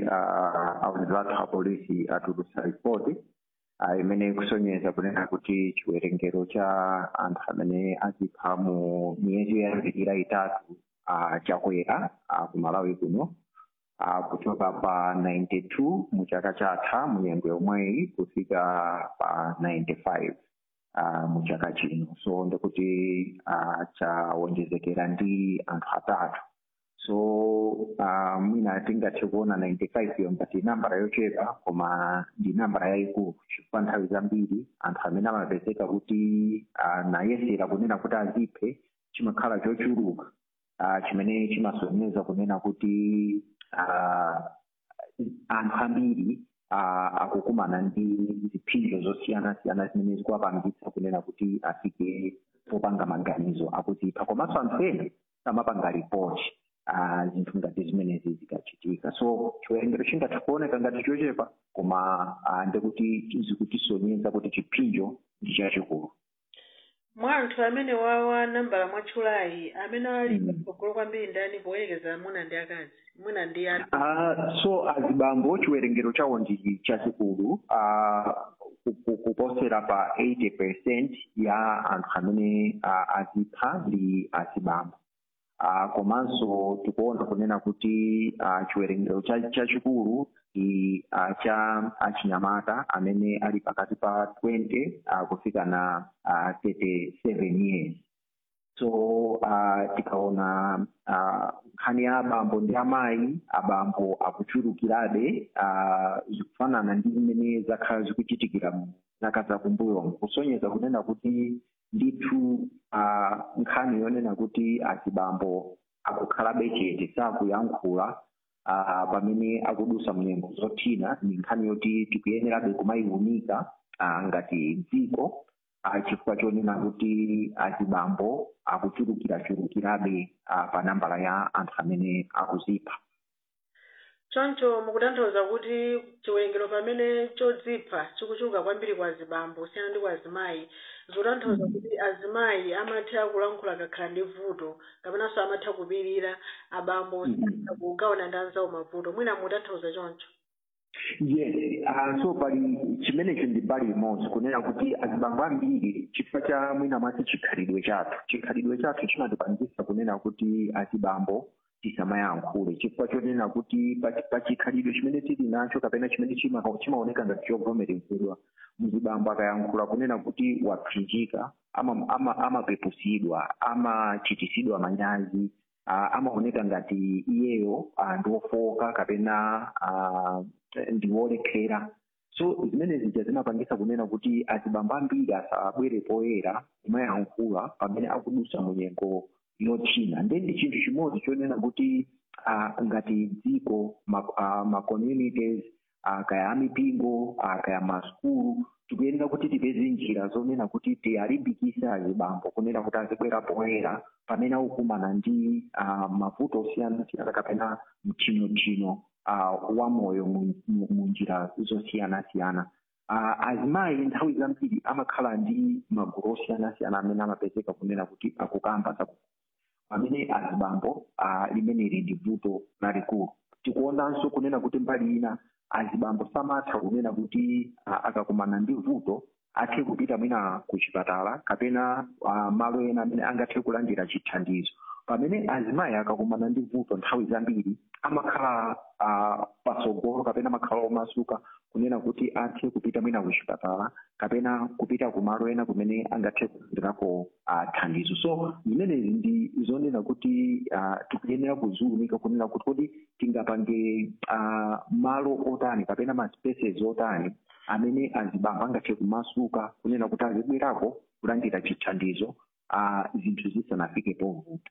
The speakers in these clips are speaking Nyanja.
uh, auziro athu apolisi atulutsa ripoti uh, imene ikusonyeza kunena kuti chiwerengero cha anthu amene azipha mu miyezi yoyambirira itatu uh, chakwera uh, ku malawi kuno uh, kuchoka pa 92 mu chaka chatha mu nyengo yomweyi kufika pa 95 uh, mu chaka chino so ndikuti uh, chawonjezekera ndi anthu atatu so uh, mwina tingathe kuona 95 iyo ngati nambara yochepa koma ndi nambara yayikulu chifukwa nthawi zambiri anthu amene amapezeka kuti uh, nayesera kunena kuti aziphe chimakhala chochuluka uh, chimene chimasonyeza kunena kuti uh, anthu ambiri uh, akukumana ndi ziphinjo zosiyana-siyana zimene zikuwapangitsa kunena kuti afike popanga maganizo akuzipha komanso anthu ena samapanga ripoti uh, zinthu ngati zimenezi zikachitika so chiwerengero chingathe kuoneka ngati chochepa koma uh, ndikuti zikutisonyeza kuti chiphinjo ndi chachikulu mwa anthu amene wawa nambala mwatchulayi amene ali patsogolo kwambiri ndani poyerekeza amuna ndi akazi mwina ndi ani Uh, so azibambo chiwerengero chawo ndi chachikulu uh, ku- ku- kuposera pa 80 percent ya anthu amene uh, azipha ndi azibambo uh, komanso tikuona kunena kuti uh, chiwerengero cha- chachikulu ndi uh, cha achinyamata amene ali pakati pa 20 uh, kufika na uh, 37 years so uh, tikaona uh, nkhani ya abambo ndi amayi abambo akuchulukirabe uh, zikufanana ndi zimene zakhala zikuchitikira mu zaka zakumbuyomu kusonyeza kunena kuti ndithu uh, nkhani yonena kuti azibambo akukhalabe chete sakuyankhula uh, pamene akudusa mnyengo zothina ni nkhani yoti tikuyenerabe kumayiwunika uh, ngati dziko uh, chifukwa chonena kuti azibambo akuchulukirachulukirabe uh, pa nambala ya anthu amene akuzipha choncho mukutanthauza kuti chiwerengero pamene chodzipha chikuchuluka kwambiri kwa azibambo kusiyana ndi kwa azimayi zikutanthauza kuti azimayi amatha kulankhula kakhala ndi vuto kapenanso amatha kupirira abambo osatha kugawana ndi anzawo mavuto mwina mukutanthauza choncho yes uh, so pali chimenecho ndi pali imodzi kunena kuti azibambo ambiri chifukwa cha mwina mwati chikhalidwe chathu chikhalidwe chathu chimatipangisa kunena kuti azibambo tisamayankhule chifukwa chonena kuti pa- pa chikhalidwe chimene tili nacho kapena chimene chima- chimaoneka ngati chovomerezedwa mzibambo akayankhula kunena kuti wapsinjika ama- ama- amapepusidwa amachitisidwa manyazi uh, amaoneka ngati iyeyo uh, ndiwofoka kapena uh, ndiwolekhera so zimene zija zimapangisa kunena kuti azibambo ambiri asabwere poyera kumayankhula pamene akudusa munyengo yothina ndi ndi chinthu chimodzi chonena kuti uh, ngati dziko ma, uh, ma communities uh, kaya amipingo uh, kaya masukulu tikuyenera kuti tipeze njira zonena kuti tiyalimbikise azibambo kunena kuti azibwera poyera pamene akukumana ndi uh, mavuto osiyanasiyana kapena mchinochino uh, wa moyo mu- mu mu njira zosiyanasiyana uh, azimayi nthawi zambiri amakhala ndi magulu osiyanasiyana amene amapezeka kunena kuti akukamba za pamene azibambo uh, limeneli ndi vuto lalikulu tikuonanso kunena kuti mbali ina azibambo samatha kunena kuti uh, akakumana ndi vuto athe kupita mwina ku chipatala kapena uh, malo ena amene angathe kulandira chithandizo pamene azimayi akakumana ndi vuto nthawi zambiri amakhala uh, patsogolo kapena amakhala omasuka kunena kuti athe kupita mwina ku chipatala kapena kupita ku malo ena kumene angathe kulandirako uh, thandizo so zimenezi ndi zonena kuti uh, tikuyenera kuziwunika kunena kuti kodi tingapange uh, malo otani kapena ma spaces otani amene azibambo angathe kumasuka kunena kuti azibwerako kulandira chithandizo uh, zinthu zisanafike povuta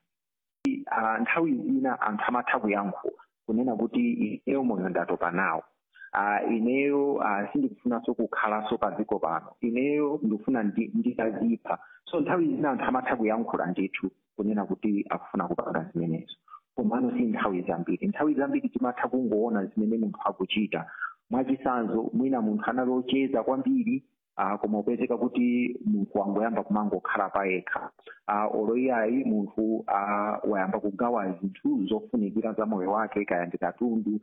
uh, nthawi zina anthu amatha kuyankhula kunena kuti ineyo moyo ndatopa nawo uh, ineyo uh, sindikufunanso kukhalaso pa dziko pano ineyo ndikufuna ndi- nditazipha so nthawi zina anthu amatha kuyankhula ndithu kunena kuti akufuna kupanga zimenezo komano si nthawi zambiri nthawi zambiri timatha kungoona zimene munthu akuchita mwachisanzo mwina munthu anali ocheza kwambiri uh, koma upezeka kuti munthu wangoyamba kumangokhala payekha uh, oloiyayi munthu uh, wayamba kugawa zinthu zofunikira za moyo wake kaya ndi katundu